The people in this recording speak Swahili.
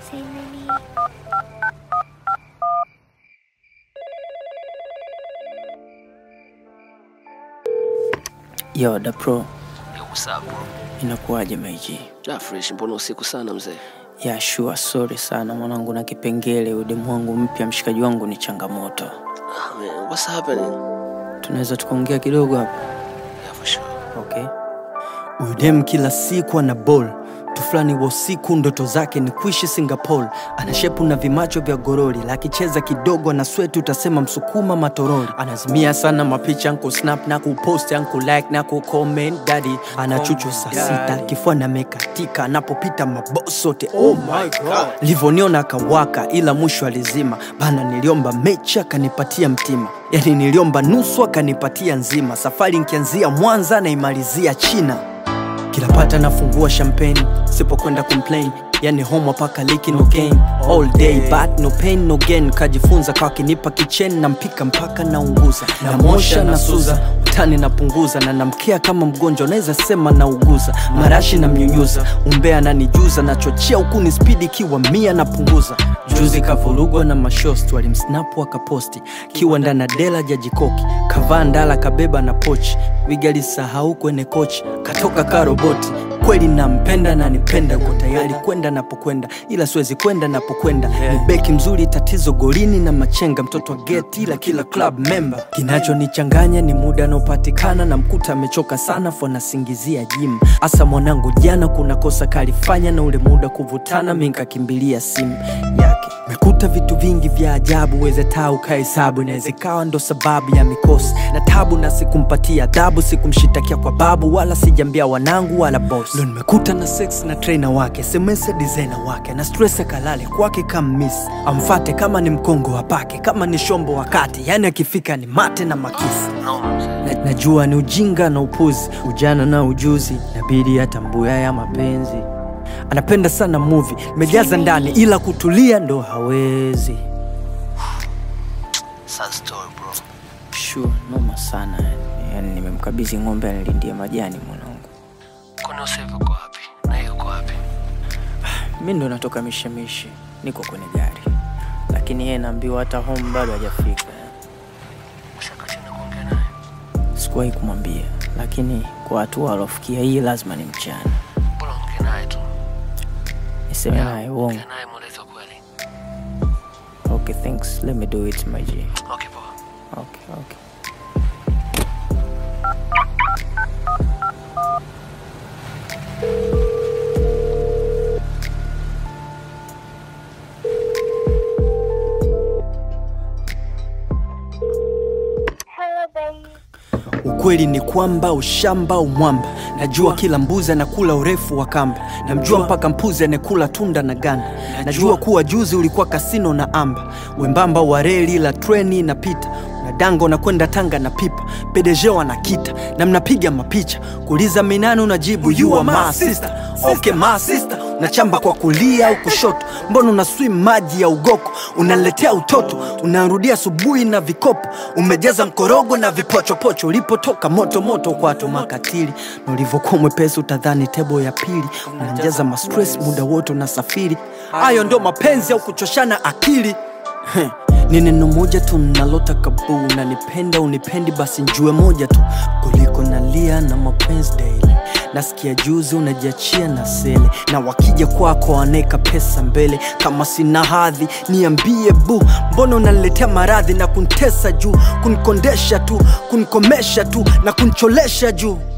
Say nini? Yo, da pro, Yo, what's up bro? inakuwaje meiji? Ah, fresh, mbona usiku sana mzee? Ya sure, sorry sana mwanangu, na kipengele udemu wangu mpya, mshikaji wangu ni changamoto. Ah, man, what's happening? Tunaweza tukaongea kidogo hapa? Yeah, for sure. Okay. Udem kila siku ana ball tu fulani wa usiku, ndoto zake ni kuishi Singapore. Ana shepu na vimacho vya gorori, lakicheza kidogo na sweti, utasema msukuma matorori. Anazimia sana mapicha nku snap na kupost nku like na ku comment daddy. Ana chuchu saa sita, kifua na mekatika, anapopita maboss sote. Oh my god, livoniona akawaka, ila mwisho alizima bana. Niliomba mechi akanipatia mtima, yani niliomba nusu akanipatia nzima. Safari nkianzia Mwanza naimalizia China kila pata nafungua champagne sipokwenda complain yani home paka liki no gain all day but no pain no gain kajifunza kwa kinipa kichen na mpika mpaka naunguza namosha na suza utani napunguza na namkia kama mgonjwa naweza sema nauguza marashi na mnyunyuza umbea nanijuza nachochea huku ni spidi kiwa mia napunguza juzi kavurugwa na mashost walimsnapu akaposti kiwa ndana dela jajikoki kavaa ndala kabeba na pochi wigalisahau kwenye kochi katoka ka roboti kweli nampenda na nipenda uko tayari kwenda napokwenda ila siwezi kwenda napokwenda ni beki mzuri tatizo golini na machenga mtoto wa geti ila kila club member kinachonichanganya ni muda anaopatikana na mkuta amechoka sana fo nasingizia jim hasa mwanangu jana kuna kosa kalifanya na ule muda kuvutana minkakimbilia simu yake mekuta vitu vingi vya ajabu weze taa ukahesabu inaweza ikawa ndo sababu ya mikosi na tabu na sikumpatia adhabu sikumshitakia kwa babu wala sijambia wanangu wala boss ndo nimekuta na sex na trainer wake semese designer wake na stress akalale kwake kama miss amfate kama ni mkongo wapake kama ni shombo wakati yani akifika ni mate na makisi Noma mzee. na, najua ni ujinga na upuzi ujana na ujuzi nabidi atambue ya mapenzi anapenda sana movie nimejaza ndani ila kutulia ndo hawezi Sad story bro. sure noma sana yani. yani nimemkabidhi ng'ombe anilindia majani mwanangu Kwani Yosef uko wapi? Na yeye uko wapi? mi ndo natoka mishemishi niko kwenye gari lakini yeye naambiwa hata home bado hajafika Ushaka tena kuongea naye? sikuwahi kumwambia lakini kwa hatua alofikia hii lazima ni mchana Bora ongea naye tu. niseme naye uongo Ongea naye mweleze ukweli. okay thanks let me do it my G. Okay, poa. okay okay Hello, baby. ukweli ni kwamba ushamba umwamba najua kila mbuzi anakula urefu wa kamba namjua mpaka mpuzi anekula tunda na ganda najua kuwa juzi ulikuwa kasino na amba wembamba wa reli la treni inapita na dango na kwenda tanga na pipa pedejeo anakita na mnapiga mapicha kuuliza minani unajibu you are my sister okay my sister unachamba kwa kulia au kushoto mbona una swim maji ya ugoko unaletea utoto unarudia asubuhi na vikopo umejaza mkorogo na vipochopocho ulipotoka moto moto kwato makatili na ulivyokuwa mwepesi utadhani tebo ya pili unajaza mastress muda wote unasafiri hayo ndo mapenzi au kuchoshana akili Heh, ni neno moja tu nalotaka buu unanipenda unipendi basi njue moja tu kuliko nalia na mapenzi daily nasikia juzi unajiachia na sele na wakija kwako waneka pesa mbele kama sina hadhi niambie bu mbona unaniletea maradhi na kuntesa juu kunikondesha tu kunikomesha tu na kuncholesha juu